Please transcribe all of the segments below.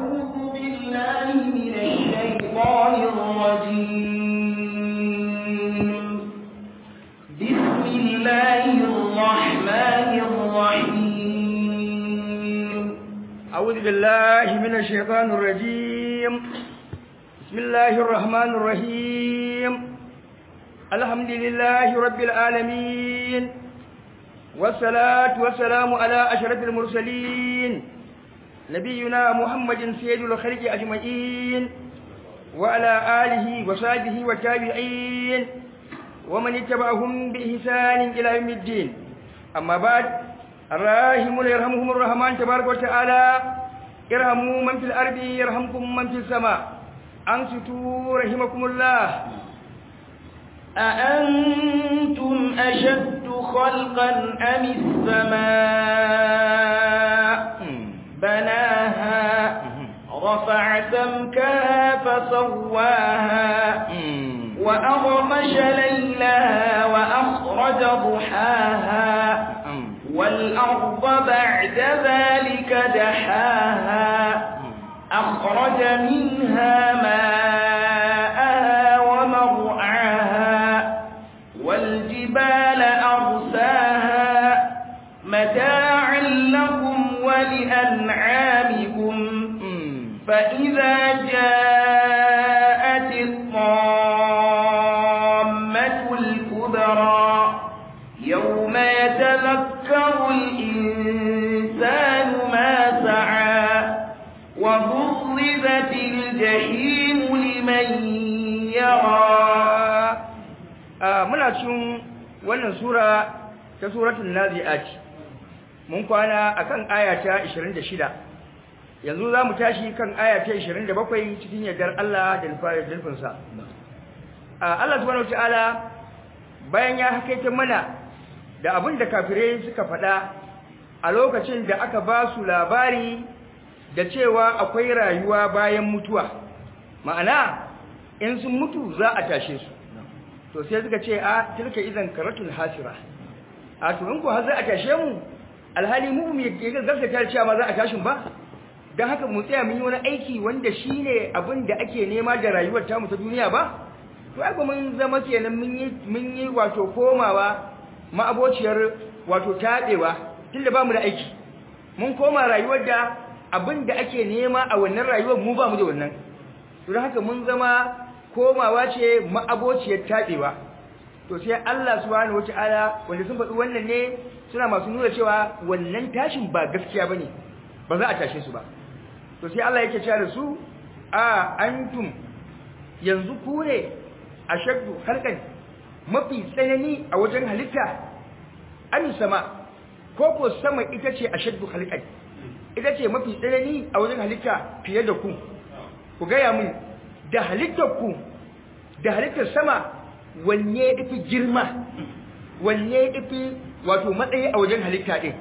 أعوذ بالله من الشيطان الرجيم بسم الله الرحمن الرحيم أعوذ بالله من الشيطان الرجيم بسم الله الرحمن الرحيم الحمد لله رب العالمين والصلاة والسلام على أشرف المرسلين نبينا محمد سيد الخلق أجمعين وعلى آله وصحبه والتابعين ومن اتبعهم بإحسان إلى يوم الدين أما بعد الراحمون يرحمهم الرحمن تبارك وتعالى ارحموا من في الأرض يرحمكم من في السماء أنصتوا رحمكم الله أأنتم أشد خلقا أم السماء بناها رفع سمكها فسواها وأغطش ليلها وأخرج ضحاها والأرض بعد ذلك دحاها أخرج منها ماءها ومرعاها والجبال أرساها متاعا لكم ولأنعامكم فإذا جاءت الطامة الكبرى يوم يتذكر الإنسان ما سعى وبرزت الجحيم لمن يرى muna cikin wannan sura ta suratul nazi'at mun kwana akan aya ta 26 yanzu zamu tashi kan aya ta 27 cikin yardar Allah da nufin sa Allah subhanahu wataala bayan ya hakaita mana da abin da kafirai suka faɗa a lokacin da aka ba su labari da cewa akwai rayuwa bayan mutuwa ma'ana in sun mutu za a tashe su to sai suka ce a tilka idan karatul hasira a to in ko har za a tashe mu alhali mu mu yake gaskata ta cewa ma za a tashin ba dan haka mu tsaya mun yi wani aiki wanda shine abin da ake nema da rayuwar ta mu ta duniya ba to ai mun zama kenan mun yi mun yi wato komawa ma'abociyar wato tadewa tunda ba mu da aiki mun koma rayuwar da abin da ake nema a wannan rayuwar mu ba mu da wannan to dan haka mun zama komawa ce ma'abociyar taɓewa to sai Allah subhanahu wata'ala wanda sun faɗi wannan ne suna masu nuna cewa wannan tashin ba gaskiya bane ba za a tashe su ba to sai Allah yake cewa da su a antum yanzu ku ne ashaddu halqan mafi tsanani a wajen halitta an sama ko ko sama ita ce ashaddu halqan ita ce mafi tsanani a wajen halitta fiye da ku ku gaya mun da halittarku da halittar sama wanne ifi girma wanne ifi wato matsayi a wajen halitta din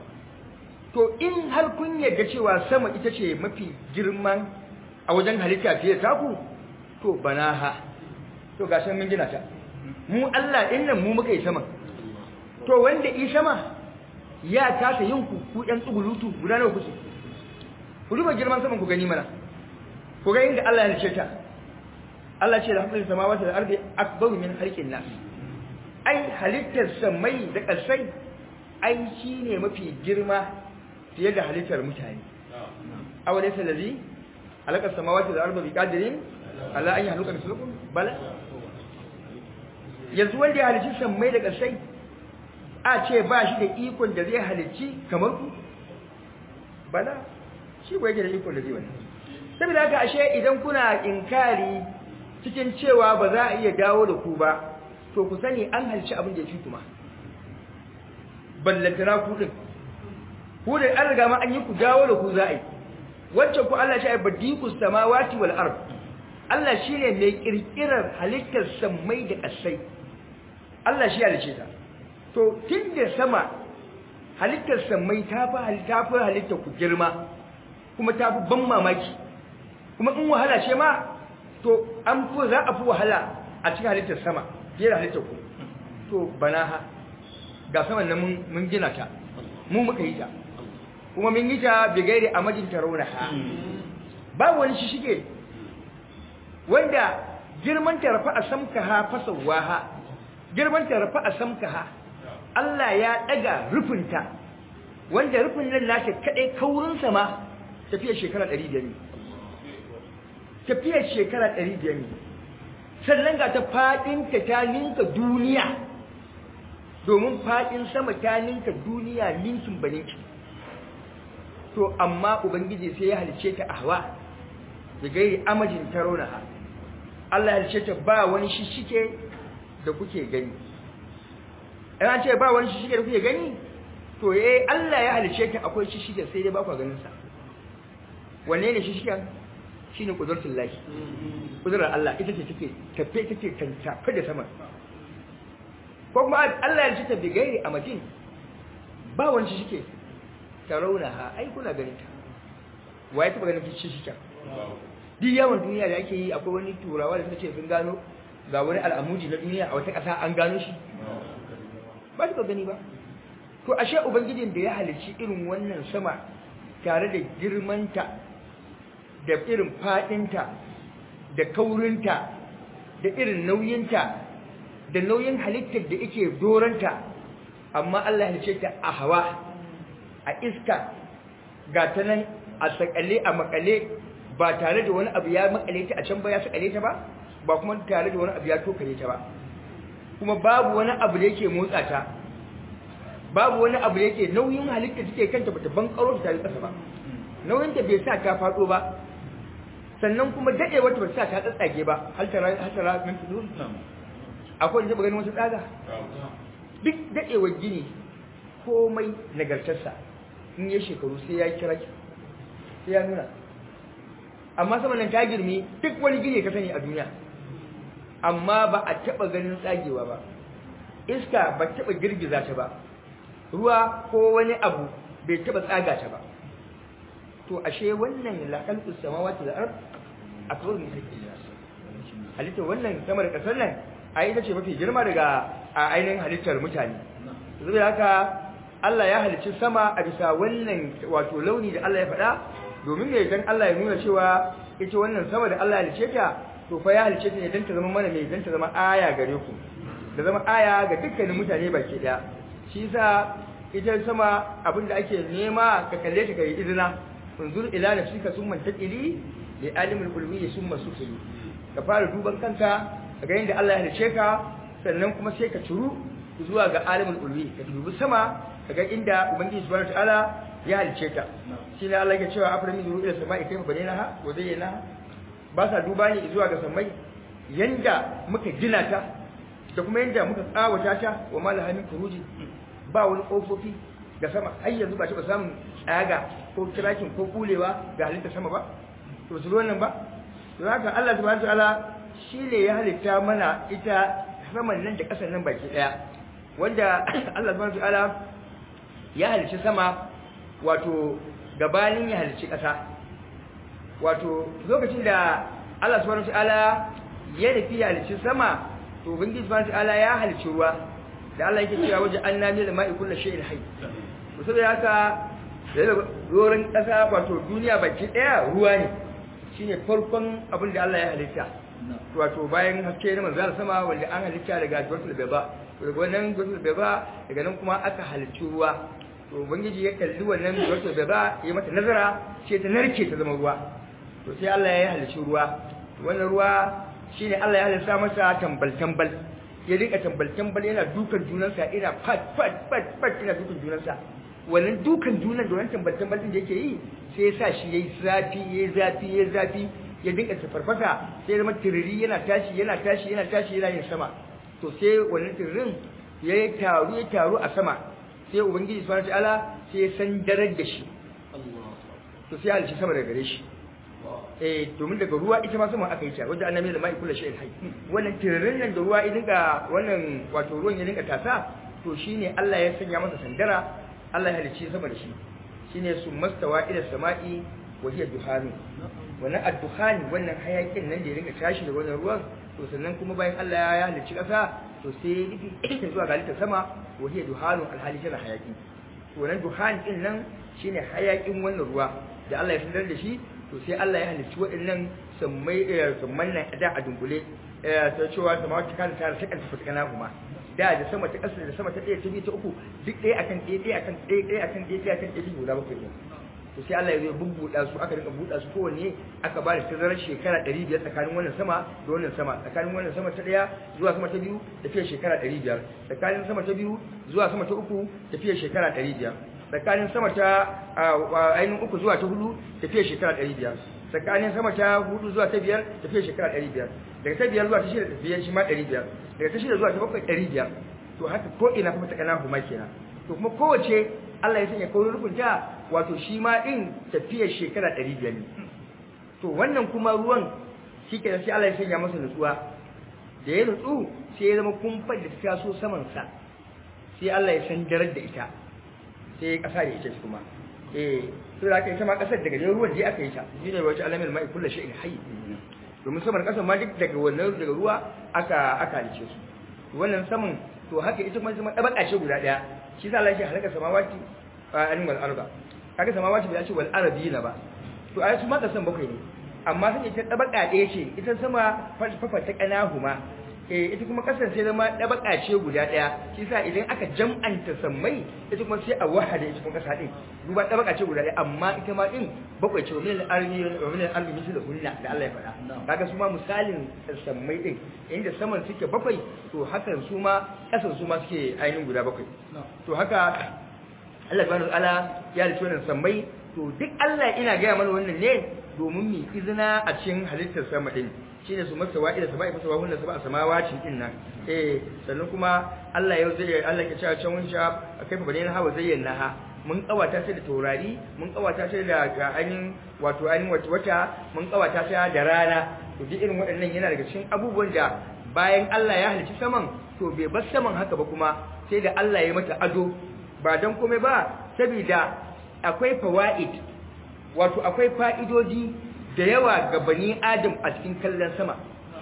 to in har kun yarda cewa sama ita ce mafi girman a wajen halitta fiye da taku to banaha to ga mun gina ta mu Allah din nan mu muka yi sama to wanda yi sama ya kasa yin ku ku ɗan tsugulutu guda nawa kuke ku duba girman saman ku gani mana ku ga inda Allah ya ce ta Allah ce da hamdul samawati da ardi akbaru min khalqin nas ai halittar samai da ƙasai ai shine mafi girma fiye da halittar mutane aw laysa allazi halaka samawati da ardi biqadirin ala an yahluka mislukum bala yanzu wanda ya halicci samai da ƙasai a ce ba shi da ikon da zai halicci kamar ku bala shi ba yake da ikon da zai wani saboda haka ashe idan kuna inkari cikin cewa ba za a iya dawo da ku ba to ku sani an halci abin da ya fi kuma ballantana ku din ku da an riga ma an yi ku dawo da ku za a yi wacce ku Allah shi ya badiku samawati wal ard Allah shine mai kirkirar halittar samai da kasai Allah shi ya halice ta to tunda sama halittar samai ta fi halitta fi halittar ku girma kuma ta fi ban mamaki kuma in wahala ce ma to an fi za a fi wahala a cikin halittar sama fiye da halittar ku to banaha ga saman nan mun gina ta mu muka yi ta kuma mun yi ta bigaire a majin tarauna ha babu wani shishige wanda girman ta rafa asamkaha fasawaha girman ta rafa asamkaha Allah ya daga rufinta wanda rufin nan nake kadai kaurin sa ma tafiyar shekara 500 ne tafiyar shekara 500 ne sannan ga ta fadin ta ta ninka duniya domin fadin sama ta ninka duniya ninkin baninki to amma ubangiji sai ya halice ta ahwa da gairi amajin taronaha Allah ya halice ta ba wani shishike da kuke gani ina ce ba wani shishike da kuke gani to eh Allah ya halice ta akwai shishike sai dai ba ku ganin sa wanne ne shishiken shine kudratul lahi kudrar Allah ita ce take tafe take tantafe da sama ko kuma Allah ya halice ta bi gairi amajin ba wani shishike tarawunaha ai kuna ganin ta waye taba ganin shi shi ta duk yawan duniya da ake yi akwai wani turawa da suka ce sun gano ga wani al'amudi na duniya a wata ƙasa an gano shi ba su gani ba to ashe ubangijin da ya halicci irin wannan sama tare da girmanta da irin fadinta da kaurinta da irin nauyinta da nauyin halittar da yake doranta amma Allah ya halicce ta a hawa a iska ga ta nan a sakale a makale ba tare da wani abu ya makale ta a can ba ya sakale ta ba ba kuma tare da wani abu ya tokare ta ba kuma babu wani abu da yake motsa ta babu wani abu da yake nauyin halitta take kanta bata ban karo ta tare kasa ba nauyin ta bai sa ta fado ba sannan kuma dade wata ba sa ta tsatsage ba hal tara hal tara min tudur akwai da ganin wasu tsaga duk dadewar gini komai nagartarsa in yi shekaru sai ya kira ki sai ya nuna amma sama nan ta girmi duk wani gine ka sani a duniya amma ba a taɓa ganin tsagewa ba iska ba taɓa girgiza ta ba ruwa ko wani abu bai taɓa tsaga ta ba to ashe wannan lakalkus samawati da ard akbar min hakki halittar wannan sama da kasar nan a ita ce mafi girma daga a ainihin halittar mutane zai haka Allah ya halicci sama a bisa wannan wato launi da Allah ya faɗa domin me dan Allah ya nuna cewa ita wannan sama da Allah ya halicce ta to fa ya halicce ta ne dan ta zama mana mai dan ta zama aya gare ku da zama aya ga dukkanin mutane baki daya shi yasa ita sama abinda ake nema ka kalle ta kai izina unzur ila nafsika summa taqili li alimul ulwi summa sufili ka fara duban kanka ga yanda Allah ya halicce ka sannan kuma sai ka turu zuwa ga alimul ulwi ka dubi sama kaga inda ubangiji subhanahu wataala ya halice ta shine Allah yake cewa aframi zuru ila sama'i kayfa banaynaha wa zayyanaha ba sa duba ne zuwa ga samai yanda muka gina ta da kuma yanda muka tsawata ta wa malaha min furuji ba wani kofofi ga sama har yanzu ba ta samun tsaga ko kirakin ko kulewa ga halitta sama ba to su wannan ba to haka Allah subhanahu wataala shine ya halitta mana ita saman nan da ƙasar nan baki daya wanda Allah subhanahu wataala ya halicci sama wato gabanin ya halicci ƙasa wato lokacin da Allah subhanahu wataala ya nufi ya halicci sama to ubangiji subhanahu wataala ya halicci ruwa da Allah yake cewa waje an nami da ma'i kullu shay'in hayy to saboda haka da doron ƙasa wato duniya baki daya ruwa ne shine farkon abin da Allah ya halitta wato bayan haske na manzal sama wanda an halitta daga Jawsul Baba daga wannan Jawsul Baba daga nan kuma aka halicci ruwa to ubangiji ya kalli wannan Jawsul Baba ya mata nazara sai ta narke ta zama ruwa to sai Allah ya halicci ruwa wannan ruwa shine Allah ya halitta masa tambal tambal ya rika tambal tambal yana dukan junansa ina fat fat fat fat ina dukan junansa wannan dukan junan da wannan tambal tambal din da yake yi sai ya sa shi yayi zafi yayi zafi yayi zafi ya dinka tafarfasa sai zama tiriri yana tashi yana tashi yana tashi yana yin sama to sai wannan tiririn ya yi taru ya taru a sama sai ubangiji subhanahu wataala sai ya san darar da shi to sai halici sama daga gare shi eh domin daga ruwa ita ma sama aka yi ta wanda annabi da mai kula shay'in hayy wannan tiririn nan da ruwa ya dinka wannan wato ruwan ya dinka tasa to shine Allah ya sanya masa sandara Allah ya halici sama da shi shine summastawa ila sama'i wa hiya duhanu wannan addukhani wannan hayakin nan da ya rinka tashi da wannan ruwan to sannan kuma bayan Allah ya halicci kasa to sai ya nufi zuwa ga halittar sama wa hiya duhanun alhali tana hayaki to wannan duhan din nan shine hayakin wannan ruwa da Allah ya sanar da shi to sai Allah ya halicci waɗannan sammai samman nan da a dunkule ta cewa samawati kan ta sakan ta fatkana kuma da da sama ta ƙasa da sama ta ɗaya ta biyu ta uku duk ɗaya akan ɗaya ɗaya akan ɗaya ɗaya akan ɗaya ɗaya akan ɗaya guda bakwai ne to sai Allah ya zo bubbuɗa su aka rinka buɗa su kowanne aka ba da tazarar shekara ɗari biyar tsakanin wannan sama da wannan sama tsakanin wannan sama ta ɗaya zuwa sama ta biyu tafiyar shekara ɗari biyar tsakanin sama ta biyu zuwa sama ta uku tafiyar shekara ɗari biyar tsakanin sama ta ainihin uku zuwa ta hudu tafiyar shekara ɗari biyar tsakanin sama ta hudu zuwa ta biyar tafiyar shekara ɗari biyar daga ta biyar zuwa ta shida tafiyar shi ma ɗari biyar daga ta shida zuwa ta bakwai ɗari biyar to haka ko ina kuma ta ƙana kuma kenan to kuma kowace Allah ya sanya kawai rukunta wato shi ma ɗin tafiyar shekara ɗari biyar ne to wannan kuma ruwan shi ke sai Allah ya sanya masa nutsuwa da ya nutsu sai ya zama kumfar da ta taso samansa sai Allah ya san darar da ita sai ya ƙasa da ita kuma eh to da aka yi sama ƙasar daga ruwan da aka yi ta shi ne wace alamin mai kullu shay'in hayy domin saman ƙasar ma duk daga wannan daga ruwa aka aka halice su wannan saman to haka ita kuma zama dabaka ce guda daya shi sa Allah ya halaka samawati a anin wal arba kaga samawati bai ce wal arabina ba to ai su ma kasan bakwai ne amma sai ita dabaka daya ce ita sama fafa ta kanahuma eh ita kuma kasan sai zama dabaka ce guda daya shi sa idan aka jam'anta sammai ita kuma sai a wahada ita kuma kasa din duba dabaka ce guda daya amma ita ma din bakwai ce min al-arbi wa min al-arbi misal hunna da Allah ya faɗa kaga su ma misalin sammai din inda saman suke bakwai to hakan su ma kasan su ma suke ainihin guda bakwai to haka Allah subhanahu wataala ya rike wannan sammai to duk Allah ina gaya mana wannan ne domin mu izina a cikin halittar sama din shine su masa wa'ida sama ifa sawa hunna sama samawacin din nan eh sannan kuma Allah ya zai Allah ke cewa can wunsha kai fa bane hawa zayyana ha mun kawata sai da taurari mun kawata sai da ainihin wato ainihin wata mun kawata sai da rana to duk irin waɗannan yana daga cikin abubuwan da bayan Allah ya halicci saman to bai bar saman haka ba kuma sai da Allah ya mata ado ba dan komai ba saboda akwai fawaid wato akwai fa'idoji da yawa ga bani adam a cikin kallon sama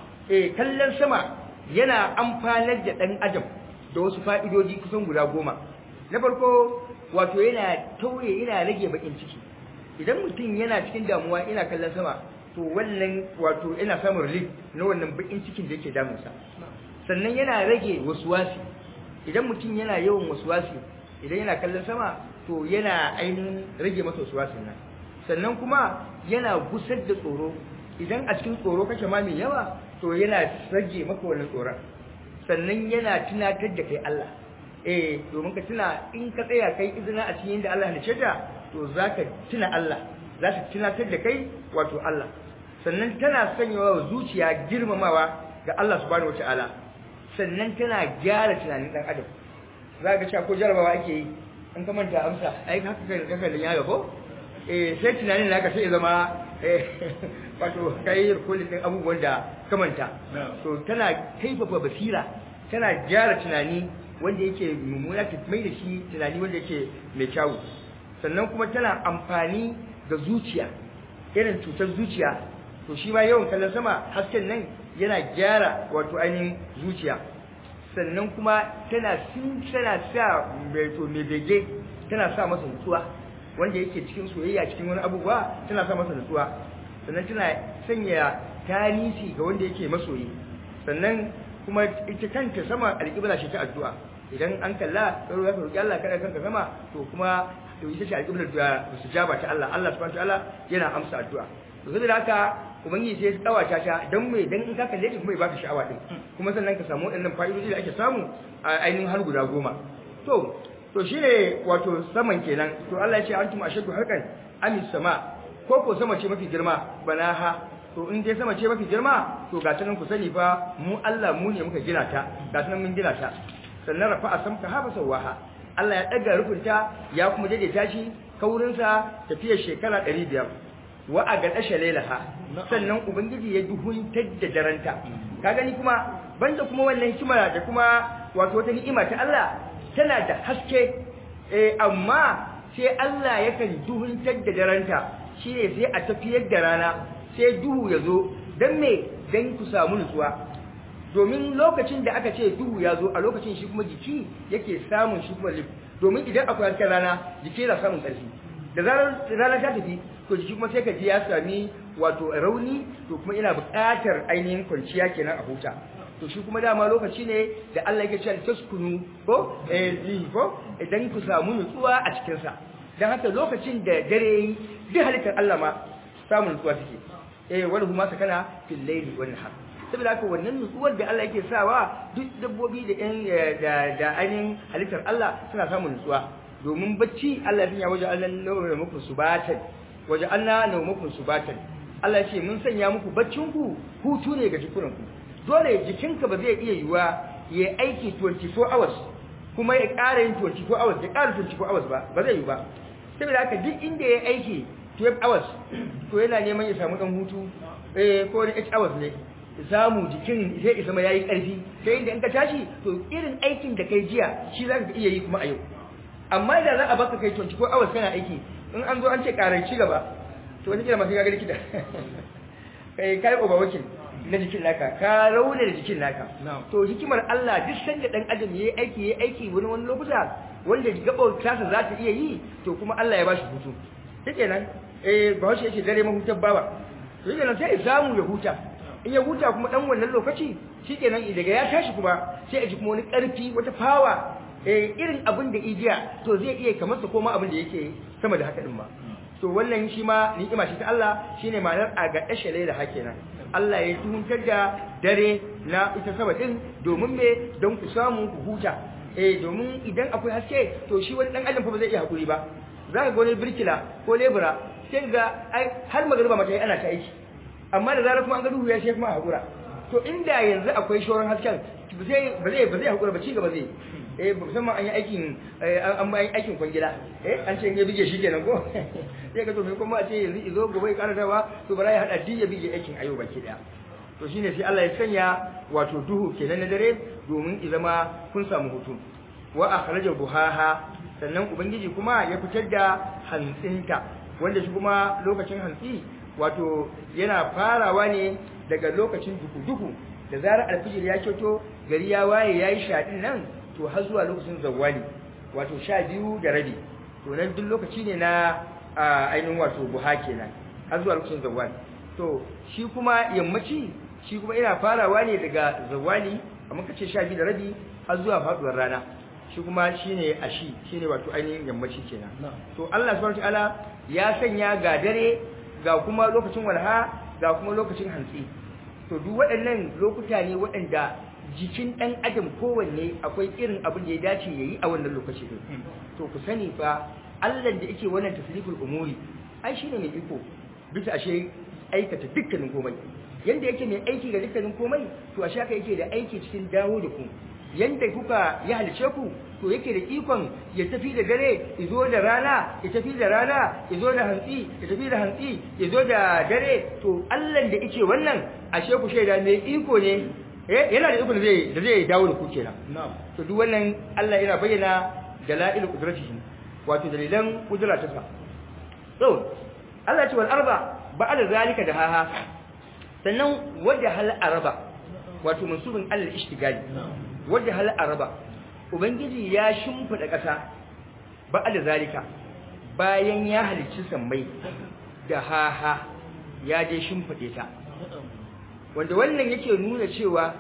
eh kallon sama yana amfanar da dan adam da wasu fa'idoji kusan guda goma na farko wato yana tauye yana rage bakin ciki idan mutum yana cikin damuwa ina kallon sama to wannan wato yana samun relief na wannan bakin cikin da yake damunsa sannan yana rage waswasi idan mutum yana yawan waswasi idan yana kallon sama to yana ainihin rage masa waswasin nan sannan kuma yana gusar da tsoro idan a cikin tsoro kake ma mai yawa to yana rage maka wannan tsoron sannan yana tunatar da kai Allah eh domin ka tuna in ka tsaya kai izina a cikin da Allah halice ta to zaka tuna Allah za ta tunatar da kai wato Allah sannan tana sanyawa zuciya girmamawa ga Allah subhanahu wataala sannan tana gyara tunanin dan adam za ka cewa ko jarabawa ake yi in ka manta amsa ai haka kai kaka da yaro ko eh sai tunanin naka sai zama eh wato kai rikolin din abubuwan da ka manta to tana kaifafa basira tana gyara tunani wanda yake mummuna ta mai da shi tunani wanda yake mai kyau sannan kuma tana amfani da zuciya irin cutar zuciya to shi ma yawan kallon sama hasken nan yana gyara wato ainihin zuciya sannan kuma tana sun tana sa mai to mai bege tana sa masa nutsuwa wanda yake cikin soyayya cikin wani abubuwa tana sa masa nutsuwa sannan tana sanya tanisi ga wanda yake masoyi sannan kuma ita kanta sama alƙibla shi ta addu'a idan an kalla karo ya roki Allah kada kanka sama to kuma to ita ce alƙiblar da sujaba ta Allah Allah subhanahu wa ta'ala yana amsa addu'a to saboda haka ubangiji sai ya tsawata ta dan mai dan in ka kalle ta kuma ya baka sha'awa din kuma sannan ka samu waɗannan fa'idoji da ake samu a ainihin har guda goma to to shine wato saman kenan to Allah ya ce antum ashaddu harkan amis sama ko ko sama ce mafi girma banaha to in dai sama ce mafi girma to ga tanan ku sani fa mu Allah mu ne muka gina ta ga tanan mun gina ta sannan rafa'a samka ha basawaha Allah ya daga rukunta ya kuma daidaita shi kaurinsa tafiyar shekara 500 wa a gaɗa shalelaha sannan ubangiji ya duhuntar da daranta ka gani kuma banda kuma wannan hikima da kuma wato wata ni'ima ta Allah tana da haske eh amma sai Allah yakan duhuntar da daranta shine sai a tafiyar da rana sai duhu ya zo dan me dan ku samu nutsuwa domin lokacin da aka ce duhu ya zo a lokacin shi kuma jiki yake samun shi kuma domin idan akwai hasken rana jiki yana samun ƙarfi da zarar rana ta tafi to to jiki kuma sai ka ji ya sami wato rauni to kuma ina buƙatar ainihin kwanciya kenan a huta to shi kuma dama lokaci ne da Allah yake cewa taskunu ko eh ko idan ku samu nutsuwa a cikin sa dan haka lokacin da dare yi duk halittar Allah ma samun nutsuwa take eh wani kuma sakana fil layli wan nahar saboda haka wannan nutsuwar da Allah yake sawa duk dabbobi da ɗan da da ainihin halittar Allah suna samun nutsuwa domin bacci Allah ya waje Allah nawa muku subatan waje Allah nawa muku subatan Allah ya ce mun sanya muku baccin ku hutu ne ga jikunanku dole jikinka ba zai iya yiwa ya aiki 24 hours kuma ya ƙara yin 24 hours ya ƙara 24 hours ba ba zai yi ba saboda haka duk inda ya aiki 12 hours to yana neman ya samu dan hutu eh ko da 8 hours ne samu jikin sai isa ma yayi ƙarfi sai inda in ka tashi to irin aikin da kai jiya shi zaka iya yi kuma a yau amma idan za a baka kai 24 hours kana aiki in an zo an ce ƙarar ci gaba to wani kira masu gaga likita kai kai overworking na jikin naka ka rauna da jikin naka to hikimar Allah duk sanda dan adam yayi aiki yayi aiki wani wani lokuta wanda gabar tasa za ta iya yi to kuma Allah ya bashi hutu shikenan eh bahaushe yake dare mahutar bawa to shikenan sai ya samu ya huta in ya huta kuma dan wannan lokaci shikenan daga ya tashi kuma sai a ji kuma wani karfi wata fawa eh irin abin da ijiya to zai iya kamar sa koma abin da yake sama da haka din ma to wannan shi ma ni'ima ce ta Allah shine ma'anar a ga dashe da hakenan Allah ya tuhuntar da dare na ita sama din domin me don ku samu ku huta eh domin idan akwai haske to shi wani dan adam fa ba zai iya hakuri ba zaka ga wani birkila ko lebura sai ga har magariba mata ana ta aiki amma da zarar kuma an ga duhu ya shi kuma a hakura to inda yanzu akwai shoran hasken ba zai ba zai ba zai hakura ba ci gaba zai eh musamman an yi aikin an ba aikin kwangila eh an ce ya bige shi kenan ko sai ka to sai kuma a ce yanzu izo gobe ya ƙara dawa to bara ya hada din ya bige aikin ayo baki daya to shine sai Allah ya sanya wato duhu kenan na dare domin i zama kun samu hutu wa akhraja buhaha sannan ubangiji kuma ya fitar da hantsinta wanda shi kuma lokacin hantsi wato yana farawa ne daga lokacin duhu-duhu da zarar alfijir ya kyoto gari ya waye yayi shaɗin nan to har zuwa lokacin zawali wato sha biyu da rabi to nan duk lokaci ne na ainihin wato buha kenan har zuwa lokacin zawali to shi kuma yammaci shi kuma ina farawa ne daga zawali amma kace sha biyu da rabi har zuwa faduwar rana shi kuma shine ashi shine wato ainihin yammaci kenan to Allah subhanahu wataala ya sanya ga dare ga kuma lokacin walha ga kuma lokacin hantsi to duk waɗannan lokuta ne waɗanda jikin ɗan adam kowanne akwai irin abin da ya dace ya yi a wannan lokaci ɗin to ku sani fa Allah da yake wannan tasriful umuri ai shine mai iko bisa ashe aikata dukkanin komai yanda yake mai aiki ga dukkanin komai to ashe haka yake da aiki cikin dawo da ku yanda kuka ya halice ku to yake da ikon ya tafi da dare ya zo da rana ya tafi da rana ya zo da hantsi ya tafi da hantsi ya zo da dare to Allah da yake wannan ashe ku shaida mai iko ne yana da iko da zai da zai dawo da ku kenan to duk wannan Allah yana bayyana dalail qudratihi wato dalilan kudura ta sa to Allah ce wal arba ba'da zalika da haha sannan wadda hal araba wato mansubin Allah ishtigali wadda hal araba ubangiji ya shimfida ƙasa ba'da zalika bayan ya halicci sammai da haha ya je shimfide ta wanda wannan yake nuna cewa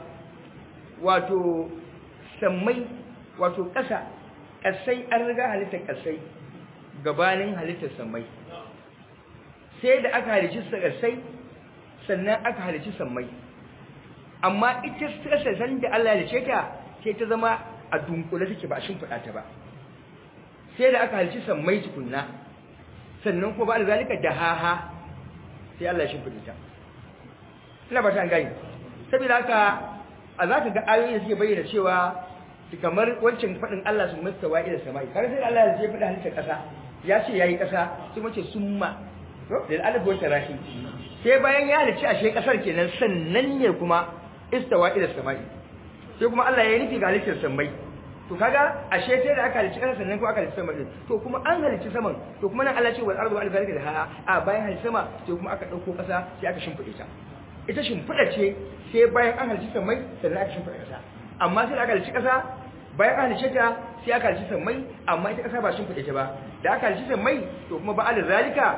wato sammai wato ƙasa ƙasai an riga halittar ƙasai gabanin halittar sammai sai da aka halicci ƙasai sannan aka halicci sammai amma ita ƙasa san da Allah ya ce ta sai ta zama a dunkule take ba a shimfiɗa ta ba sai da aka halicci sammai tukunna sannan kuma ba da zalika da haha sai Allah ya shimfiɗa ta ina ba ta gani saboda haka a za ka ga ayoyi da suke bayyana cewa kamar wancan faɗin Allah sun masta wa ila sama'i kar sai Allah ya faɗa halittar ƙasa ya ce yayi ƙasa sai mace summa da alif wa tarahi sai bayan ya halicci ashe ƙasar kenan sannan ne kuma istawa ila sama'i sai kuma Allah ya yi nufi ga halittar samai to kaga ashe sai da aka halicci ƙasa sannan kuma aka halicci sama din to kuma an halicci saman to kuma nan Allah ce wal ardu wal zalika da ha a bayan halicci sama sai kuma aka dauko ƙasa sai aka shimfide ta ita shimfiɗa ce sai bayan an halicci sammai sannan aka shimfiɗa ƙasa amma sai da aka halicci ƙasa bayan an halicce ta sai aka halicci sammai amma ita ƙasa ba shimfiɗe ta ba da aka halicci sammai to kuma ba ala zalika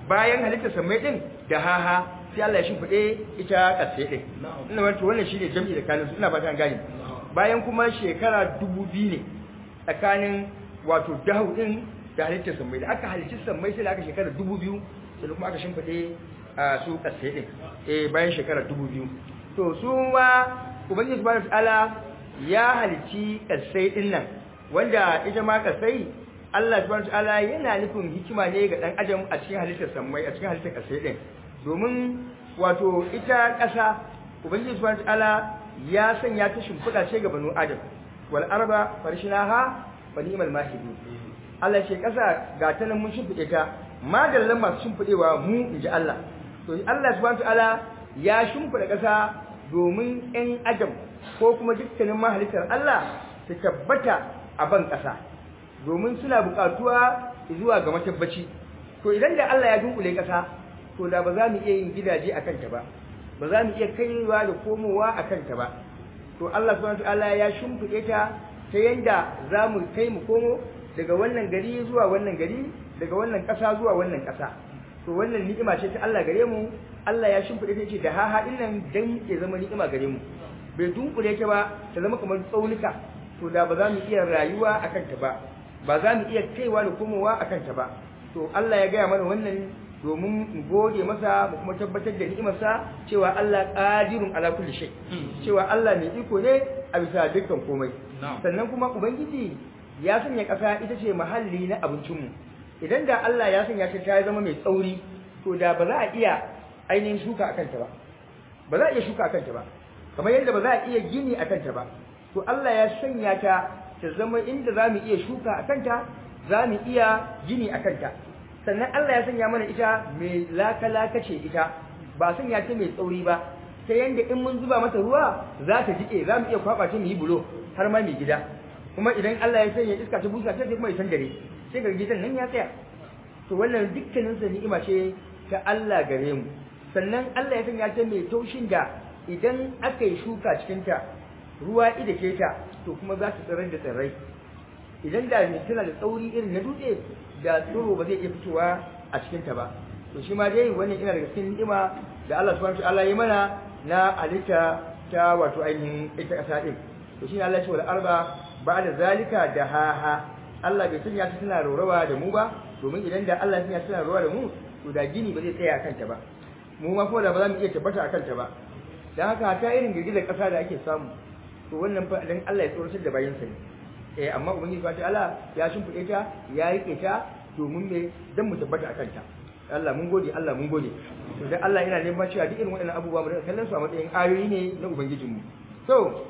bayan halittar samai din da haha sai Allah ya shimfide ita kasai din ina wato wannan shine jami'i da kanin ina fata an gane bayan kuma shekara dubu biyu ne tsakanin wato dahu din da halittar samai da aka halicci samai sai da aka shekara dubu biyu sai kuma aka shimfide a su kasai din eh bayan shekara dubu biyu to su ma ubangiji subhanahu wataala ya halicci kasai din nan wanda ita ma kasai Allah subhanahu wataala yana nufin hikima ne ga dan adam a cikin halittar samai a cikin halittar kasai din domin wato ita kasa ubangiji subhanahu wataala ya sanya ta shimfiɗa ce ga banu adam wal arba farshinaha wa ni'mal mahidun Allah ce kasa ga ta nan mun shimfiɗe ta madallan masu shimfiɗewa mu inji Allah to Allah subhanahu wataala ya shimfiɗa kasa domin ɗan adam ko kuma dukkanin mahalittar Allah su tabbata a ban ƙasa domin suna buƙatuwa zuwa ga matabbaci to idan da Allah ya dunkule ƙasa to da ba za mu iya yin gidaje a kanta ba ba za mu iya kaiwa da komowa a kanta ba to Allah subhanahu wataala ya shimfiɗe ta ta yanda za mu kai mu komo daga wannan gari zuwa wannan gari daga wannan ƙasa zuwa wannan ƙasa to wannan ni'ima ce ta Allah gare mu Allah ya shimfiɗe ta ce da haha din nan dan ya zama ni'ima gare mu bai dunkule ta ba ta zama kamar tsaunuka to da ba za mu iya rayuwa akan ta ba ba za mu iya kaiwa da komowa akan ta ba to Allah ya gaya mana wannan domin mu gode masa mu kuma tabbatar da ni'imarsa cewa Allah qadirun ala kulli shay cewa Allah mai iko ne a bisa dukkan komai sannan kuma ubangiji ya sanya ƙasa ita ce mahalli na abincinmu idan da Allah ya sanya ta ta zama mai tsauri to da ba za a iya ainihin shuka a kanta ba ba za a iya shuka a kanta ba kamar yadda ba za a iya gini a kanta ba to Allah ya sanya ta ta zama inda za mu iya shuka a kanta za mu iya gini a kanta sannan Allah ya sanya mana ita mai laka-laka ce ita ba sanya ta mai tsauri ba ta yadda in mun zuba mata ruwa za ta jiƙe za mu iya kwaɓa ta mu yi bulo har ma mai gida kuma idan Allah ya sanya iska ta busa ta sai kuma ya dare sai ga gidan nan ya tsaya to wannan dukkanin sa ni'ima ce ta Allah gare mu sannan Allah ya sanya ta mai taushin da idan aka yi shuka cikin ta ruwa ida ke ta to kuma za ta tsirar da tsirrai idan da mai tana da tsauri irin na dutse da tsiro ba zai iya fitowa a cikin ta ba to shi ma dai wannan ina daga cikin ni'ima da Allah subhanahu wa ta'ala ya mana na halitta ta wato ainihin ita kasa din to shi ne Allah ya ce wal arba ba'da zalika da haha Allah bai sanya ta tana rorawa da mu ba domin idan da Allah ya sanya tana rorawa da mu to da gini ba zai tsaya a kanta ba mu ma kuma da ba za mu iya tabbata a kanta ba dan haka ta irin girgizar kasa da ake samu to wannan fa dan Allah ya tsoratar da bayin sa ne eh amma ubangiji fa Allah ya shimfide ta ya rike ta domin me dan mu tabbata a kanta Allah mun gode Allah mun gode to dan Allah yana neman cewa duk irin waɗannan abubuwa mu kallon su a matsayin ayoyi ne na ubangijinmu so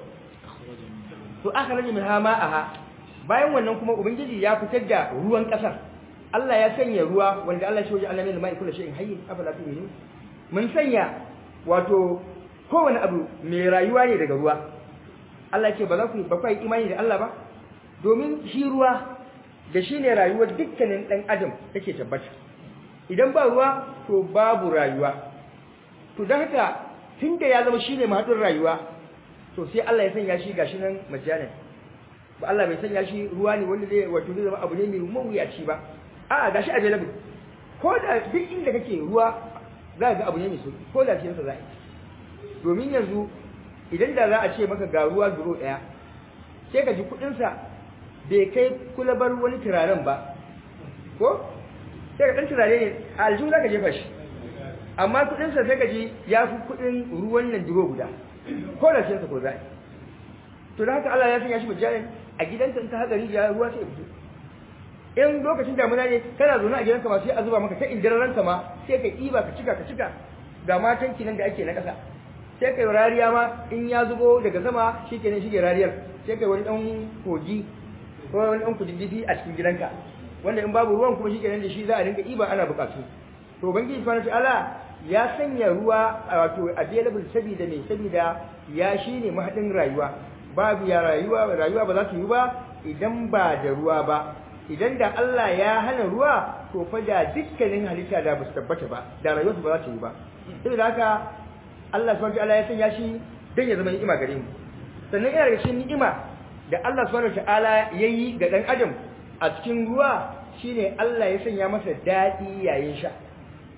to aka rage min hama aha bayan wannan kuma ubangiji ya fitar da ruwan kasar Allah ya sanya ruwa wanda Allah shi waje Allah ne mai kula shay'in hayy afala tu'minu mun sanya wato kowane abu mai rayuwa ne daga ruwa Allah ce ba za ku ba ku imani da Allah ba domin shi ruwa da shi ne rayuwar dukkanin dan adam take tabbata idan ba ruwa to babu rayuwa to dan haka tunda ya zama shine mahadin rayuwa to sai Allah ya sanya shi gashi nan majalan ba Allah bai sanya shi ruwa ne wanda zai wato zai zama abu ne mai mawuyaci ba a'a gashi available ko da duk inda kake ruwa za ga abu ne mai sauki ko da cikin sa za domin yanzu idan da za a ce maka ga ruwa duro daya sai ka ji kudin sa bai kai kulabar wani turaren ba ko sai ka dan turare ne a aljihu za ka jefa shi amma kudin sa sai ka ji ya fi kudin ruwan nan duro guda ko da cinsa ko zai to da haka Allah ya sanya shi mujalin a gidanka in ka haɗa rijiya ruwa sai fito in lokacin damuna ne kana zaune a gidanka ma sai a zuba maka ta indirarranka ma sai ka ɗiba ka cika ka cika ga matan kinan da ake na ƙasa sai kai rariya ma in ya zubo daga sama shikenan shige rariyar sai kai wani ɗan kogi ko wani ɗan kududdufi a cikin gidanka wanda in babu ruwan kuma shikenan da shi za a rinka ɗiba ana buƙatu to ubangiji subhanahu ta'ala ya sanya ruwa wato available saboda mai saboda ya shine mahadin rayuwa babu ya rayuwa rayuwa ba za ta yi ba idan ba da ruwa ba idan da Allah ya hana ruwa to fa da dukkanin halitta da ba su tabbata ba da rayuwarsu ba za ta yi ba saboda haka Allah subhanahu wataala ya sanya shi dan ya zama ni'ima gare mu sannan yana daga cikin ni'ima da Allah subhanahu wataala yayi ga dan adam a cikin ruwa shine Allah ya sanya masa dadi yayin sha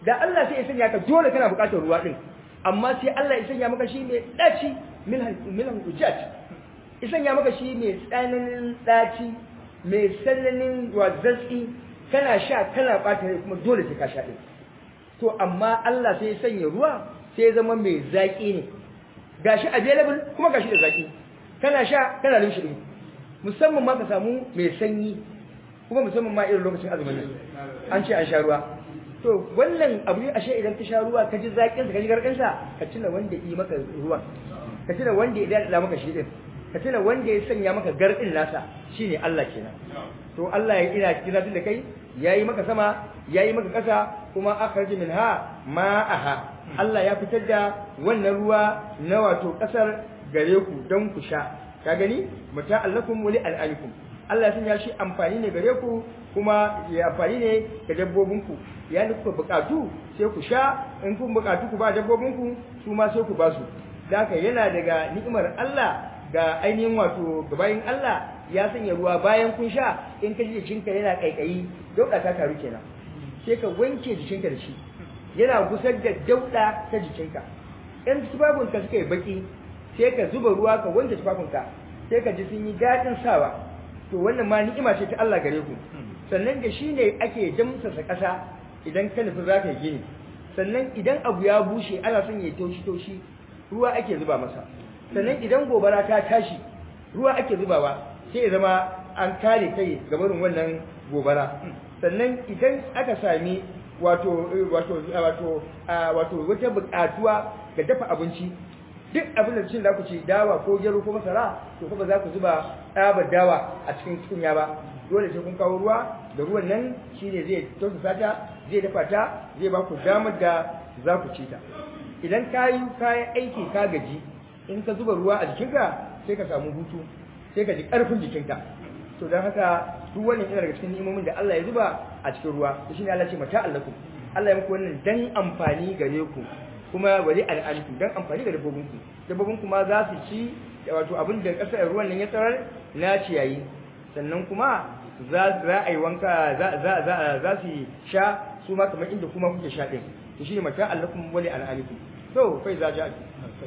da Allah sai ya sanya ka dole kana buƙatar ruwa din amma sai Allah ya sanya maka shi mai daci milhan milhan ujat ya sanya maka shi mai tsananin daci mai tsananin wazatsi kana sha kana bata rai kuma dole sai ka sha din to amma Allah sai ya sanya ruwa sai ya zama mai zaki ne gashi available kuma gashi da zaki kana sha kana limshi din musamman ma ka samu mai sanyi kuma musamman ma irin lokacin azumin nan an ce an sha ruwa to wannan abu ne ashe idan ka sha ruwa ka ji zakin sa ka ji garkin sa ka tuna wanda yi maka ruwan ka tuna wanda ya dada maka shi din ka tuna wanda ya sanya maka garkin nasa shine Allah kenan to Allah ya ina kira da kai yayi maka sama yayi maka ƙasa kuma akhraj minha ma'aha Allah ya fitar da wannan ruwa na wato ƙasar gare ku don ku sha ka gani mata allakum wa li al'anikum Allah ya sanya shi amfani ne gare ku kuma ya amfani ne ga dabbobinku ya da kuka bukatu sai ku sha in kun bukatu ku ba dabbobinku su ma sai ku ba su da haka yana daga ni'imar Allah ga ainihin wato gabayin Allah ya sanya ruwa bayan kun sha in ka ji jikinka yana kaikayi dauda ta taru kenan sai ka wanke jikinka da shi yana gusar da dauda ta jikinka in tufafinka suka yi baki sai ka zuba ruwa ka wanke tufafinka sai ka ji sun yi daɗin sawa to wannan ma ni'ima ce ta Allah gare ku sannan da shi ne ake damsasa ƙasa idan ka nufi za ka yi gini sannan idan abu ya bushe ana son ya taushi taushi ruwa ake zuba masa sannan idan gobara ta tashi ruwa ake zubawa sai ya zama an kare kai ga barin wannan gobara sannan idan aka sami wato wato wato wato wata buƙatuwa ga dafa abinci duk abin da cin da ku ci dawa ko gero ko masara to kuma za ku zuba tsabar dawa a cikin tukunya ba dole sai kun kawo ruwa da ruwan nan shine zai tausasa ta zai dafa ta zai ba ku damar da za ku ci ta idan ka yi kayan aiki ka gaji in ka zuba ruwa a jikinka sai ka samu hutu sai ka ji ƙarfin jikinka to don haka duk wannan yana daga cikin ni'imomin da Allah ya zuba a cikin ruwa to shine Allah ce mata allakum Allah ya muku wannan dan amfani gare ku kuma wali al'alikum dan amfani ga dabbobinku dabbobinku ma za su ci wato abin da kasar ruwan nan ya tsarar na ciyayi sannan kuma za a yi wanka za su sha su ma kamar inda kuma kuke sha ɗin to shi ne mata allakum wali al'alikum to fai za ja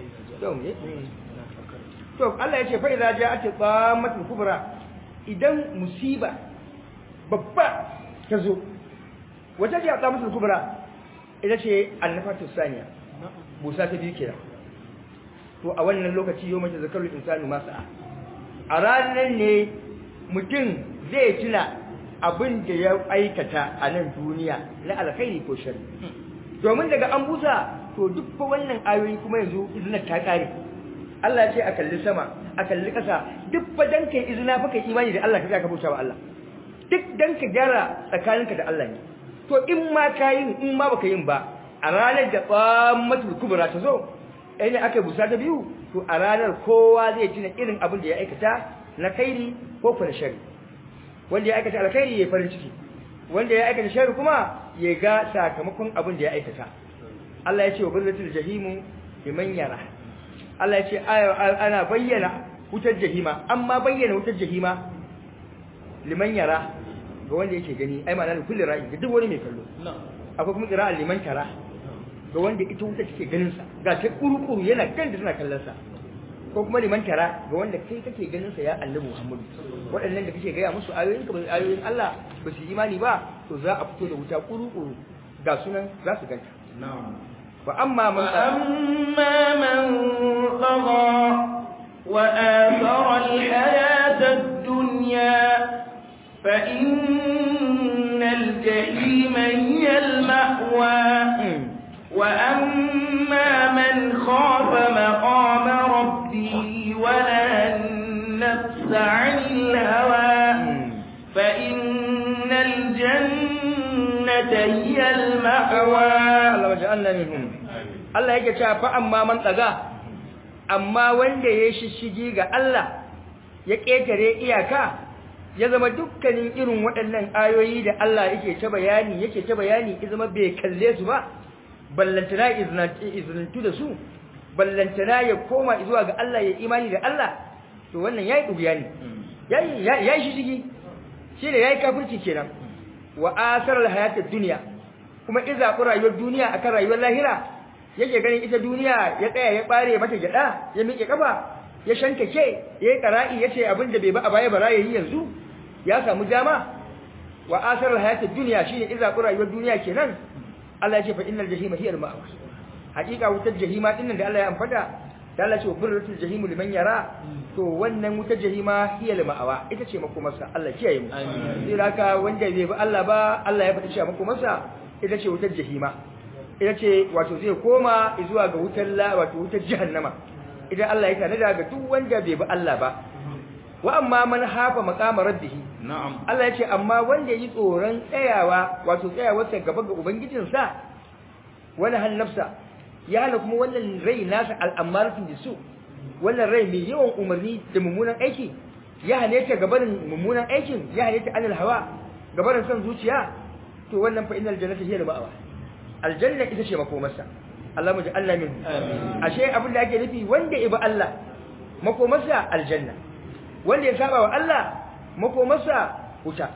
to ne to Allah ya ce fai za ja ake tsamatin kubra idan musiba babba ta zo wata ce a tsamatin kubra ita ce annafatu saniya busa ta biyu kenan to a wannan lokaci yau mace zakarul insanu masa a ranar ne mutum zai tuna abin da ya aikata a nan duniya na alkhairi ko shari domin daga an busa to duk fa wannan ayoyi kuma yanzu izina ta kare Allah ya ce a kalli sama a kalli ƙasa duk fa dan kai izina fa kai imani da Allah ka ka bauta wa Allah duk dan ka gyara tsakaninka da Allah ne to in ma ka yin in ma baka yin ba a ranar da tsammatul kubra ta zo ai ne aka busa ta biyu to a ranar kowa zai tuna irin abin da ya aikata na kairi ko kuma shari wanda ya aikata alkhairi ya farin ciki wanda ya aikata shari kuma ya ga sakamakon abin da ya aikata Allah ya ce wa barzatul jahimu liman yara Allah ya ce ana bayyana wutar jahima amma bayyana wutar jahima liman yara ga wanda yake gani ai ma'ana kullu ra'i ga duk wani mai kallo akwai kuma qira'a liman tara ga wanda ita wuta take ganin sa ga ta kurukuru yana kan da tana kallon sa ko kuma liman tara ga wanda kai kake ganin sa ya annabi Muhammadu waɗannan da kake gaya musu ayoyin ka ayoyin Allah ba su imani ba to za a fito da wuta kurukuru ga sunan za su ganta wa amma man amma man tagha wa athara al-hayata ad-dunya fa innal jahima hiya al-ma'wa وأما من خاف مقام ربه ونهى النفس عن الهوى فإن الجنة هي المأوى الله وجعلنا منهم الله yake cewa fa amma man tsaga amma wanda ya shishigi ga Allah ya ƙetare iyaka ya zama dukkanin irin waɗannan ayoyi da Allah yake ta bayani yake ta bayani ya zama bai kalle su ba ballantana izinantu da su ballantana ya koma zuwa ga Allah ya imani da Allah to wannan yayi dubiya ne yayi yayi shi shigi shi ne yayi kafirci kenan wa asar alhayatid dunya kuma in zaɓi rayuwar duniya akan rayuwar lahira yake ganin ita duniya ya tsaya ya ɓare mata gyaɗa ya miƙe ƙafa ya shankake ya yi ƙara'i ya ce abin da bai ba a baya bara ya yi yanzu ya samu dama wa asarar hayatar duniya shine in zaɓi rayuwar duniya kenan Allah ya ce fa innal jahima hiya al-ma'wa haƙiƙa wutar jahima ɗin da Allah ya amfata da Allah ce burratul jahimu liman yara to wannan wutar jahima hiya al-ma'wa ita ce makomarsa Allah kiyaye mu sai haka wanda bai bi Allah ba Allah ya fata cewa makomarsa ita ce wutar jahima ita ce wato zai koma zuwa ga wutar la wato wutar jahannama idan Allah ya tanada ga duk wanda bai bi Allah ba wa amma man hafa maqama rabbih na'am Allah ya ce amma wanda yi tsoron tsayawa wato tsayawarsa gaba ga ubangijinsa wani han nafsa ya hana kuma wannan rai nasa al'amaratu bisu wannan rai mai yawan umarni da mummunan aiki ya hane ta gabanin mummunan aikin ya hane ta anil hawa gabanin son zuciya to wannan fa innal jannata hiya al-ma'wa aljanna ita ce makomarsa Allah mu ja'alna min ashe abin da ake nufi wanda ibi Allah makomarsa aljanna wanda ya saba wa Allah makomarsa wuta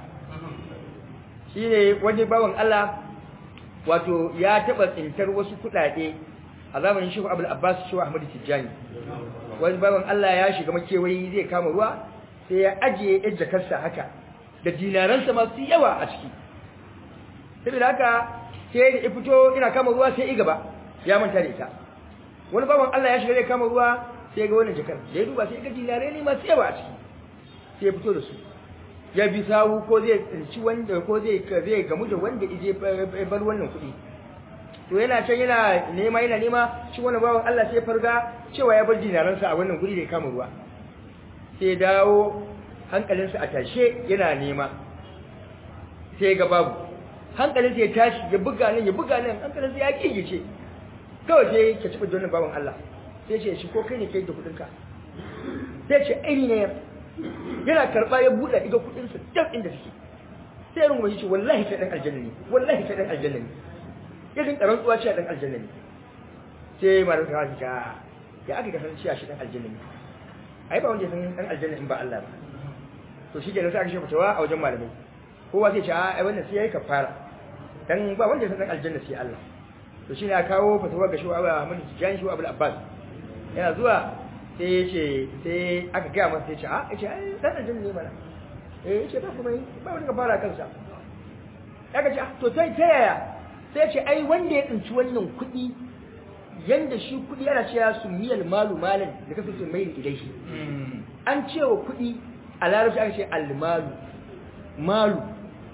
shine wani bawan Allah wato ya taba tsintar wasu kudade a zamanin Shehu Abdul Abbas Shehu Ahmad Tijjani wani bawan Allah ya shiga makewayi zai kama ruwa sai ya ajiye yar jakarsa haka da dinaransa masu yawa a ciki saboda haka sai da ya fito ina kama ruwa sai i gaba ya manta da ita wani bawan Allah ya shiga zai kama ruwa sai ga wannan jakar da ya duba sai ga dinare ne masu yawa a ciki sai ya fito da su ya bi sawu ko zai tsinci wanda ko zai zai gamu da wanda ije bar wannan kuɗi to yana can yana nema yana nema shi wannan bawan Allah sai farga cewa ya bar dinaransa a wannan guri da ya kama ruwa sai ya dawo hankalinsa a tashe yana nema sai ga babu hankalinsa ya tashi ya buga nan ya buga nan hankalinsa ya kigice kawai sai ka ci wannan bawan Allah sai ce shi ko kai ne kai da kuɗinka sai ce aini ne yana karba ya buɗe iga kudin sa duk inda suke sai rungu shi wallahi kai dan aljanna ne wallahi kai dan aljanna ne irin karan tsuwa ce dan aljanna ne sai malam ta ta ya aka kasance cewa shi dan aljanna ne ai ba wanda san dan aljanna in ba Allah ba to shi ke sai aka shafa tawa a wajen malamai kowa sai ce ai wannan sai yayi kafara dan ba wanda san dan aljanna sai Allah to shine aka kawo fatawa ga shuwa Ahmad Tijani shuwa Abdul Abbas yana zuwa sai ya ce sai aka gaya masa sai ce a ya ce ai dan aljanna ne mana eh ya ce ba kuma ba wani ka fara kansa ya ka ce to ta ta yaya sai ce ai wanda ya tsinci wannan kuɗi yanda shi kuɗi ana cewa su miyal malu malan da kasu su mai ilai shi an cewa kuɗi a larabci aka ce almalu malu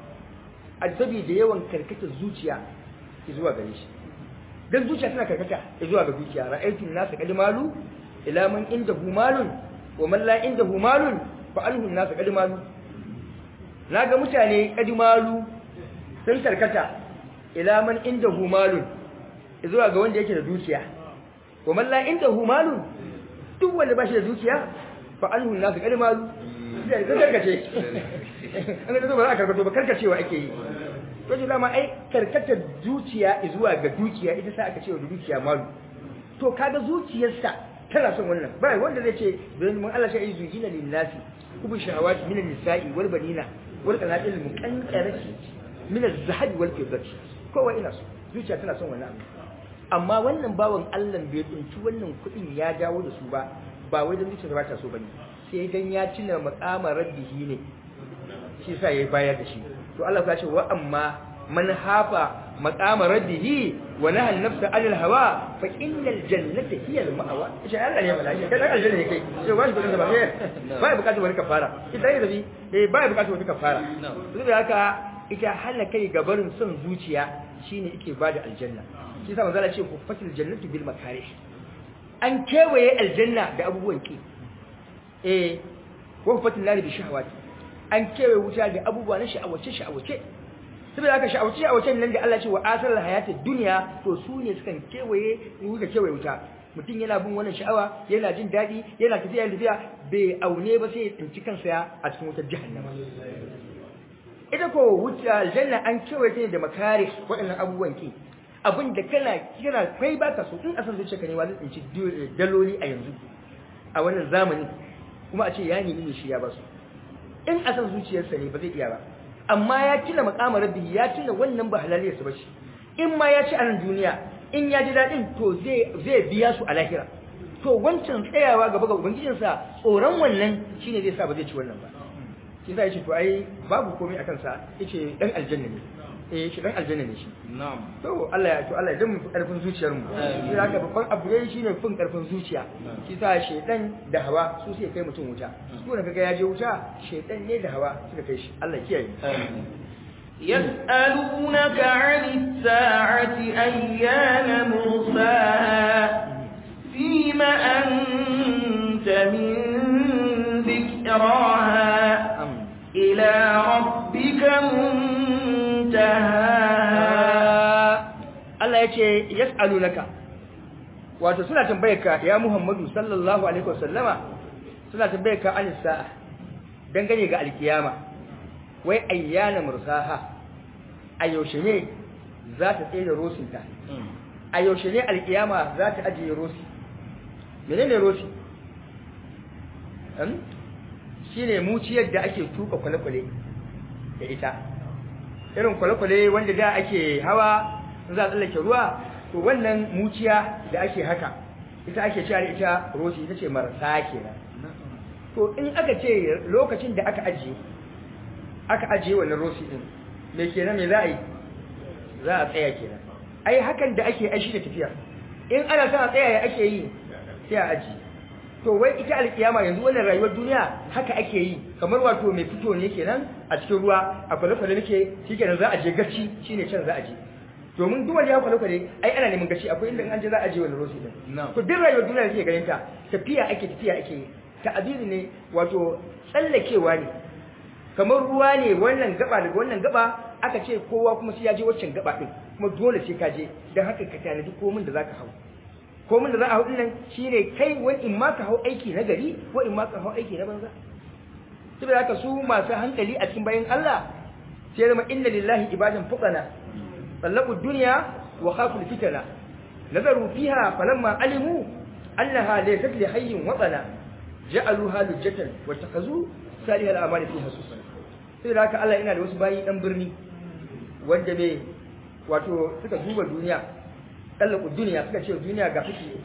a saboda yawan karkatar zuciya zuwa gare shi dan zuciya tana karkata zuwa ga zuciya ra'aytun nasu qad malu ila man indahu malun wa man la indahu malun fa alhu nasu qad malu naga mutane qad malu sun karkata ila man indahu malun zuwa ga wanda yake da dukiya wa man la indahu malun duk wanda ba shi da dukiya fa alhu nasu qad malu sai ka karkace an ga ba za ka karkato ba karkacewa ake yi to ji lama ai karkatar zuciya zuwa ga dukiya ita sa aka ce wa dukiya malu to kaga zuciyarsa tana son wannan ba wanda zai ce don mun Allah sai zujina lin nasi kubu shahawati min an-nisa'i wal banina wal qanatil muqantarati min az-zahabi wal fiddati kowa ina so zuciya tana son wannan amma wannan bawan Allah bai tsinci wannan kuɗin ya dawo da su ba ba wai dan zuciya ba ta so bane sai dan ya tuna maqama rabbihi ne shi yasa yayi bayar da shi to Allah ya ce wa amma man hafa maqama rabbihi wa naha an-nafsa 'anil hawa fa innal jannata hiya al-ma'wa shi Allah ne malaka kai dan aljanna ne kai sai wani kudin da ba sai ba bukatu wani kafara idan ya zabi eh ba bukatu wani kafara duk da haka ita hana kai gabarin son zuciya shine yake bada aljanna shi yasa manzo Allah ce ku fatil jannatu bil makarih an kewaye aljanna da abubuwan ki eh wa fatil nari bi shahawati an kewaye wuta da abubuwa na sha'awace sha'awace saboda haka sha'awace sha'awacen nan da Allah ce wa asarar hayatid dunya to su ne sukan kewaye wuta kewaye wuta mutum yana bin wannan sha'awa yana jin daɗi yana tafiya tafiya bai aune ba sai ya tsinci kansa a cikin wutar jahannama ita ko wuta aljanna an kewaye ta ne da makare waɗannan abubuwan ki abin da kana kira kai baka so in asan zuciya ka ne wa zai tsinci daloli a yanzu a wannan zamani kuma a ce ya nemi ne shi ya basu in asan zuciyarsa ne ba zai iya ba amma ya tuna makamar rabbi ya tuna wannan ba halaliyarsa ba shi in ma ya ci a nan duniya in ya ji daɗin to zai biya su a lahira to wancan tsayawa gaba ga ubangijinsa tsoron wannan shine zai sa ba zai ci wannan ba shi sa yace to ai babu komai a kansa yace dan aljanna ne eh shi dan aljanna ne shi na'am to Allah ya to Allah ya mu karfin zuciyar mu sai haka babban abu ne shine fin karfin zuciya shi sa shedan da hawa su suke kai mutum wuta su ne kaga ya je wuta shedan ne da hawa suka kai shi Allah kiyaye يسألونك عن الساعة أيان مرساها فيم أنت من ذكراها إلى ربك منتهاها Allah ya ce yas'alunaka wato suna tambayarka ya Muhammadu sallallahu alaihi wasallama suna tambayarka an sa'a dangane ga alkiyama wai ayyana mursaha a yaushe ne za ta tsaye da rosinta a yaushe ne alkiyama za ta ajiye rosi menene rosi shine muciyar da ake tuka kwale-kwale da ita irin kwale-kwale wanda da ake hawa za a tsallake ruwa to wannan muciya da ake haka ita ake cewa ita rosi ita ce marasa kenan to in aka ce lokacin da aka ajiye aka ajiye wannan rosi din me kenan me za a yi za a tsaya kenan ai hakan da ake aishi da tafiya in ana son a tsaya ya ake yi sai a ajiye to wai ita alkiyama yanzu wannan rayuwar duniya haka ake yi kamar wato mai fito ne kenan a cikin ruwa a kwale-kwale nake shikenan za a je gaci shine can za a je domin duk wanda ya kwale-kwale ai ana neman gaci akwai inda an je za a je wani rosi din to duk rayuwar duniya da ke ganin ta tafiya ake tafiya ake yi ta'abiri ne wato tsallakewa ne kamar ruwa ne wannan gaba daga wannan gaba aka ce kowa kuma sai ya je waccan gaba din kuma dole sai ka je dan haka ka tanadi komin da zaka hau komin da za a hau nan shine kai wani in ma ka hau aiki na gari ko in ma ka hau aiki na banza saboda haka su masu hankali a cikin bayan Allah sai zama inna lillahi ibadan fuqana طلقوا الدنيا وخافوا الفتنة نظروا فيها فلما علموا أنها ليست لحي وطنا جعلوها لجة واتخذوا سالها الأعمال فيها سوسا sai da haka Allah yana da wasu bayi ɗan birni wanda bai wato suka duba duniya tsallaku duniya suka ce duniya ga fiti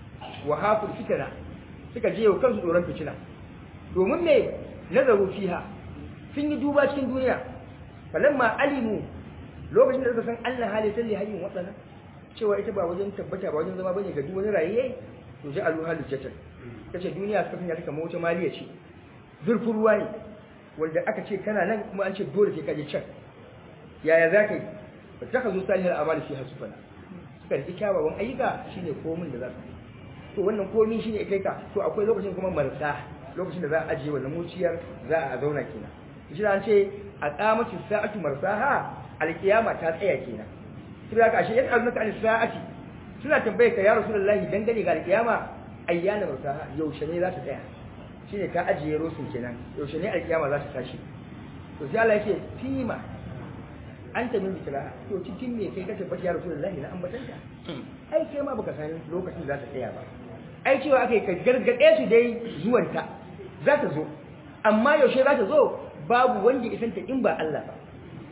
wa hafur fitana suka je wa kansu tsoron fitina domin me nazaru fiha sun yi duba cikin duniya falamma alimu lokacin da suka san Allah hali salli hayyin watsana cewa ita ba wajen tabbata ba wajen zama bane ga duk wani rayiye to ji alu halu jatan kace duniya suka sanya ta kamar wata maliya ce zurfin ruwa ne wanda aka ce kana nan kuma an ce dole sai ka je can yaya za ka yi ba ta ka zo salihar amali fi hasufana suka riki kyawawan ayyuka shine komin da za su yi to wannan komi shine ya kai ka to akwai lokacin kuma marsa lokacin da za a ajiye wannan muciyar za a zauna kenan shi an ce a qamatu sa'atu marsaha alkiyama ta tsaya kenan sai ka ashe yadda annaka al-sa'ati suna tambaye ka ya rasulullahi dangane ga alkiyama ayyana marsaha yaushe ne za ta tsaya shine ka ajiye rusun kenan yaushe ne alkiyama za ta tashi to sai Allah yake fima anta min zikra to cikin me kai ka tabbata ya rasulullahi na ambatanta ai kai ma baka san lokacin za ta tsaya ba ai cewa akai ka gargade su dai zuwanta za ta zo amma yaushe za ta zo babu wanda ya santa in ba Allah ba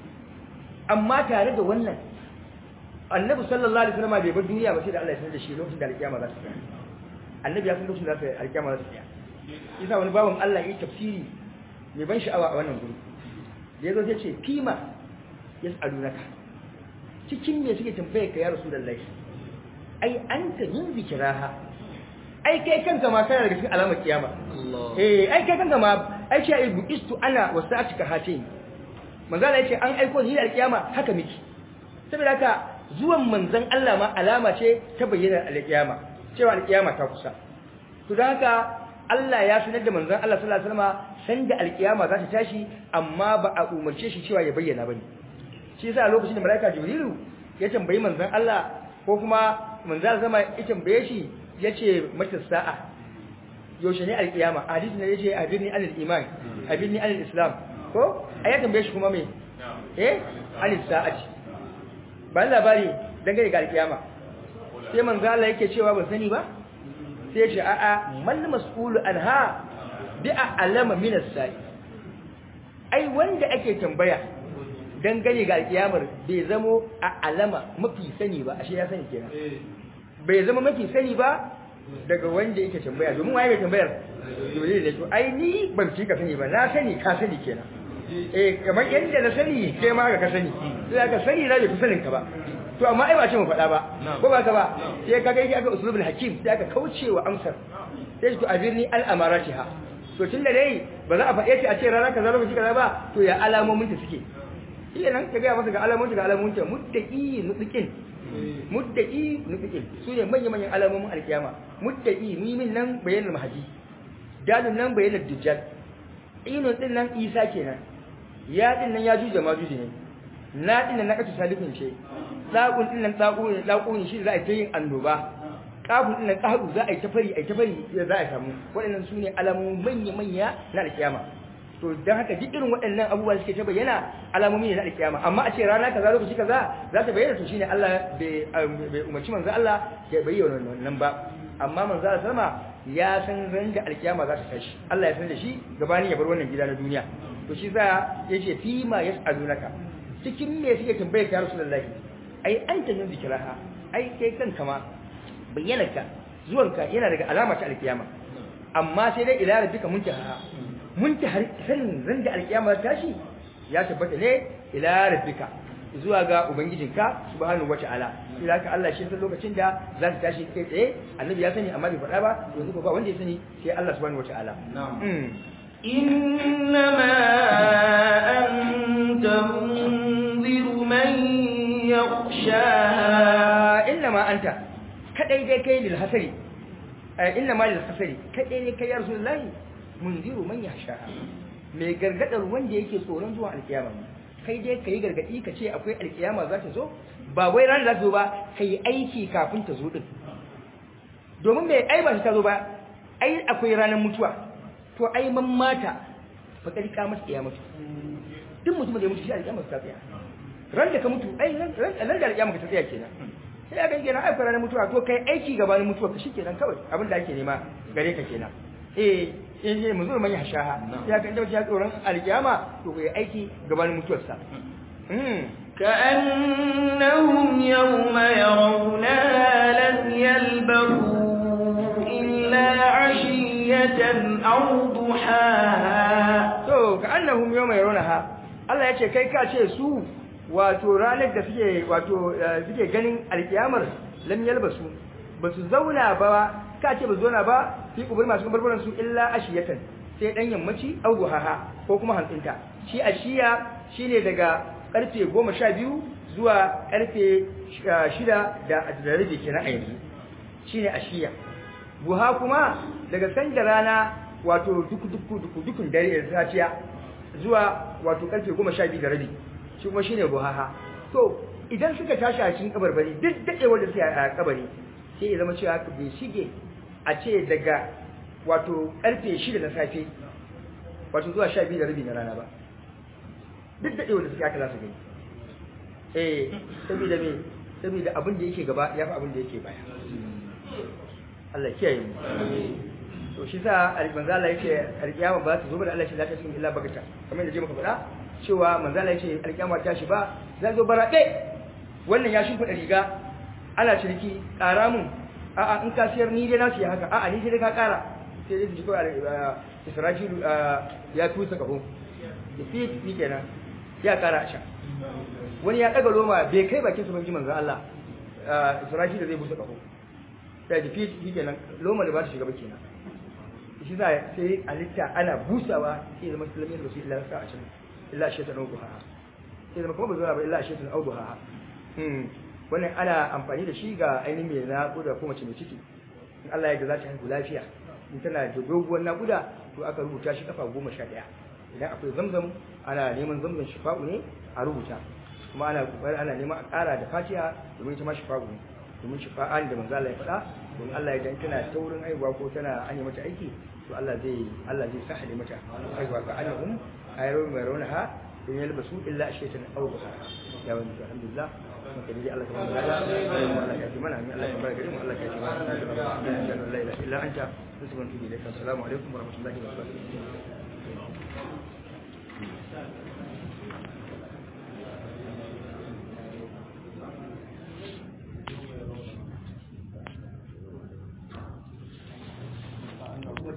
amma tare da wannan annabi sallallahu alaihi wasallam bai bar duniya ba sai da Allah ya sanar da shi lokacin da alkiyama za ta tsaya annabi ya san lokacin da alkiyama za ta tsaya yasa wani bawan Allah yi tafsiri mai ban sha'awa a wannan guri da yazo sai ce fima yas'alunaka cikin me suke tambaye ka ya rasulullahi ai anta min zikraha ai kai kanka ma kana daga cikin alamar kiyama eh ai kai kanka ma ai ce ai buistu ana wasa'atuka hatin manzala yace an aiko ni da alkiyama haka miki saboda haka zuwan manzon Allah ma alama ce ta bayyana alkiyama cewa alkiyama ta kusa to dan haka Allah ya sanar da manzon Allah sallallahu alaihi wasallam san da alkiyama za ta tashi amma ba a umarce shi cewa ya bayyana bane shi yasa a lokacin da malaika jibrilu ya tambayi manzon Allah ko kuma manzon zama ya tambaye shi yace mata sa'a yaushe ne alkiyama hadisi ne yace abirni anil iman abirni anil islam ko a ya tambaye shi kuma me eh anil sa'ati ba labari dangane ga alkiyama sai manzo Allah yake cewa ba sani ba sai ce a'a man mas'ulu anha bi a'lama min as-sa'i ai wanda ake tambaya dangane ga alkiyamar bai zamo a alama mafi sani ba ashe ya sani kenan bai zama mafi sani ba daga wanda yake tambaya domin waye mai tambayar dole ne to ai ni ban fi ka sani ba na sani ka sani kenan eh kamar yadda na sani kai ma ka sani sai ka sani na bai fi sanin ka ba to amma ai ba ce mu faɗa ba ko ba ka ba sai ka ga yake aka usulul hakim sai aka kaucewa amsar sai to abirni al amaratiha to tunda dai ba za a faɗe ta a ce rana kaza lokaci kaza ba to ya alamomin ta suke iya nan ka ga masa ga alamomin ga alamomin ta muttaqi nutqin muddaki nufikin su ne manya-manyan alamomin alkiyama muddaki mimin nan bayanar mahaji dalin nan bayanar dujjal inun din nan isa kenan ya din nan ya juje ma juje ne na din nan na kace salifin ce tsakun din nan tsaku ne tsaku ne shi za a yi annoba kafin din nan kahu za a yi tafari a yi tafari za a samu waɗannan su ne alamomin manya-manya na alkiyama to dan haka duk irin waɗannan abubuwa suke ta bayyana alamomi ne na alkiyama amma a ce rana kaza lokaci kaza za ta bayyana to shine Allah bai umarci manzo Allah ya bayyana wannan ba amma manzo Allah sallama ya san ran da alkiyama za ta tashi Allah ya san da shi gabanin ya bar wannan gida na duniya to shi za yace fi ma yas'alunaka cikin me suke tambaye ka Rasulullahi ai anta min zikraha ai kai kanka ma bayyanarka zuwanka yana daga alama ta alkiyama amma sai dai ila rabbika muntaha muntahar sanin ran da alkiyama tashi ya tabbata ne ila rabbika zuwa ga ubangijinka subhanahu wataala ila ka Allah shi san lokacin da za ta tashi kai tsaye annabi ya sani amma bai faɗa ba yanzu ko ba wanda ya sani sai Allah subhanahu wataala إنما أنت منذر من يخشاها إنما أنت kadai dai kai lil hasari inna ma lil hasari kadai ne kai ya rasulullahi munziru man yasha mai gargadar wanda yake tsoron zuwa alkiyama kai dai kai gargadi ka ce akwai alkiyama za ta zo ba wai ran za ta zo ba kai aiki kafin ta zo din domin mai ai ba ta zo ba ai akwai ranar mutuwa to ai man mata fa kadi ka masa kiyama duk mutum da ya mutu shi alkiyama ta tsaya ran da ka mutu ai ran da alkiyama ka ta tsaya kenan sai a gange na akwai ranar mutuwa to kai aiki gabanin mutuwa ka shi kenan kawai abin da ake nema gare ka kenan eh in je mu zo man yashaha ya kan da ya tsoron alkiyama to kai aiki gabanin mutuwarsa كأنهم يوم يرونها لم يلبثوا إلا عشية أو ضحاها to ka'annahum yawma yarawnaha Allah ya ce kai ka ce su wato ranar da suke wato suke ganin alkiyamar lam yalbasu basu zauna ba ka ce ba zauna ba fi kubur masu barbaran su illa ashiyatan sai dan yammaci au duhaha ko kuma hantsinta shi ashiya shine daga karfe 12 zuwa karfe 6 da da rabi kenan a yanzu shine ashiya buha kuma daga sanda rana wato duku duku duku dukun dare da safiya zuwa wato karfe 12 da rabi shi kuma shine buhaha to idan suka tashi a cikin kabarbari duk dadewar da suke a kabari sai ya zama cewa haka bai shige a ce daga wato karfe 6 na safe wato zuwa 12 da rabi na rana ba duk dadewar da suke haka za su gani eh saboda me saboda abin da yake gaba ya fi abin da yake baya Allah kiyaye mu to shi sa manzo Allah yake alkiyama ba ta zo ba da Allah shi lafiya cikin illa bagata kamar da je muka faɗa cewa manzo Allah yake alkiyama ta shi ba zai zo baraɗe wannan ya shimfiɗa riga ana ciniki ƙara mun a'a in ka siyar ni dai na siya haka a'a ni dai ka ƙara sai dai ji kawai Isra'ilu ya tusa kafo da fi ni kenan ya ƙara a sha wani ya ɗaga loma bai kai bakin su banji manzo Allah Isra'ilu zai busa kafo sai da fi ni kenan loma da ba ta shiga ba kenan shi za sai alitta ana busawa sai zama musulmi da su illa sa'a cin illa shaitan auduha sai zama kuma ba zuwa ba illa shaitan auduha hmm wannan ana amfani da shi ga ainihin mai naƙuda ko mace mai ciki in Allah ya ga za ta haihu lafiya in tana da doguwar naƙuda to aka rubuta shi kafa goma sha ɗaya idan akwai zamzam ana neman zamzam shifa'u ne a rubuta kuma ana kokari ana neman a ƙara da fatiha domin ita ma shifa'u ne domin shifa'an da manzo Allah ya faɗa domin Allah ya dan tana taurin haihuwa ko tana anya mata aiki to Allah zai Allah zai sahale mata haihuwa ka annahum ayru marunaha in yalbasu illa shaytan aw buha ya wani alhamdulillah mun kadi Allah ta mana da Allah ya ji mana amin Allah ya barka gari mu Allah ya ji mana la ilaha illa anta subhanaka wa bihamdika assalamu alaikum wa rahmatullahi wa barakatuh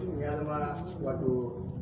mutum ya zama wato